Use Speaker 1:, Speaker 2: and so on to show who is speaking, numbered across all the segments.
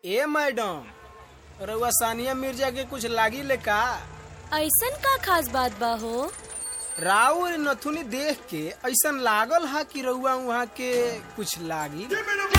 Speaker 1: ए madam रउआ सानिया मिर्जा के कुछ लागी ले का
Speaker 2: ऐसन का खास बात बा हो
Speaker 1: राव नथुनी देख के ऐसन लागल हा कि रउआ वहाँ के कुछ लागी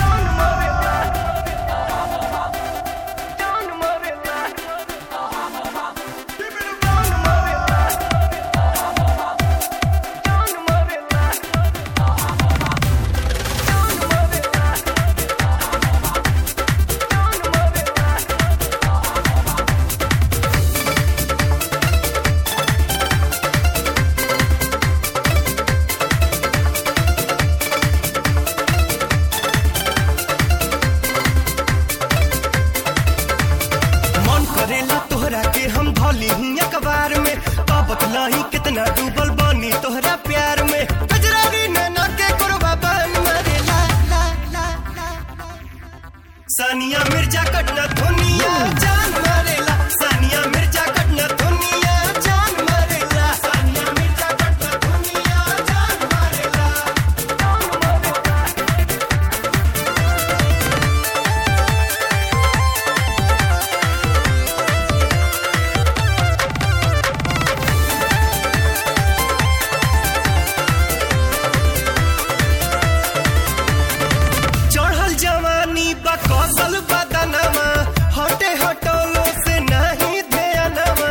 Speaker 3: मन करेला तोहरा के हम धोली ही अखबार में का बतलाही कितना डूबल बानी तोहरा प्यार में गजरारी नैना के कुरबा बन मरेला ला ला ला ला। सानिया मिर्जा कटना धुनिया जान मारेला सानिया मिर्जा कटना धुनिया जान मारेला सानिया मिर्जा कटना धुनिया जान मारेला चढ़ल जवानी बा कौशल बदनमा हटे हटोलो से नहीं ध्यानमा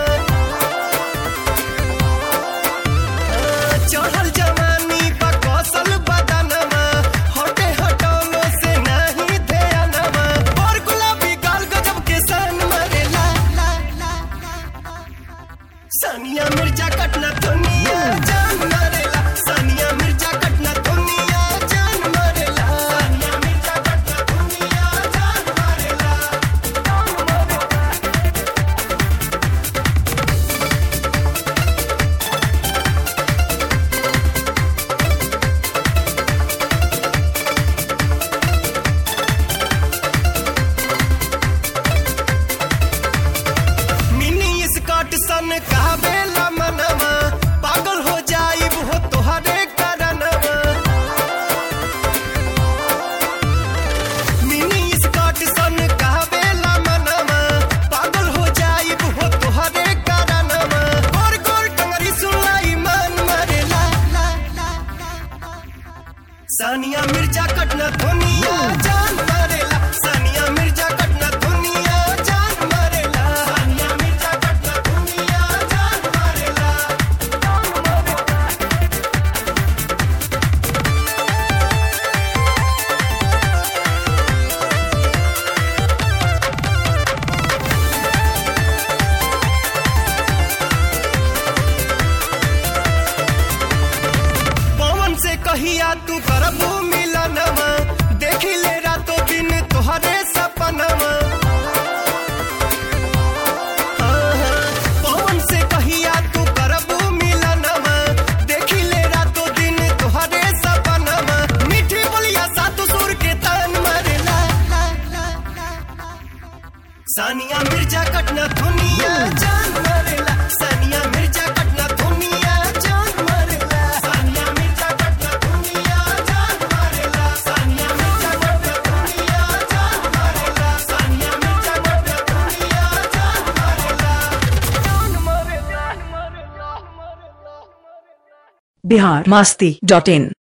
Speaker 3: चढ़ल जवानी बा कौशल बदनमा हटे हटोलो से नहीं ध्यानमा और गुलाबी गाल गजब के सन मरे ला ला ला ला सानिया मिर्जा कटना दुनिया जान मरेला सानिया मिर्जा कटना दुनिया जान मरेला सानिया मिर्जा कटना दुनिया जान मरेला मिनी स्कर्ट सन कहबेला मनवा पागल हो जाइब हो तोहरे करनवा मिनी स्कर्ट सन कहबेला मनवा पागल हो जाइब हो तोहरे करनवा गोर गोर टंगरी सुनाई मन मरे ला ला ला ला सानिया मिर्जा कटना दुनिया जान मरेला सानिया मिर्जा कटना दुनिया जान मरेला सानिया मिर्जा कटना दुनिया जान मरेला पवन से कहिया तू करबू मिलनवा देखी ले रातों दिन तोहरे सपनवा हाँ, हाँ, पवन से कहिया तू करबू मिलनवा देखी ले रातों दिन तोहरे सपनवा मीठी बोलिया सातु सुर के तान मरे ला ला ला ला ला। सानिया मिर्जा कटना दुनिया जान मरेला सानिया मिर्जा कटना दुनिया जान मरेला सानिया मिर्जा कटना दुनिया जान मरेला सानिया मिर्जा कटना दुनिया जान मरेला सानिया मिर्जा कटना दुनिया जान मरेला जान मरेला जान मरेला
Speaker 4: बिहार मस्ती डॉट इन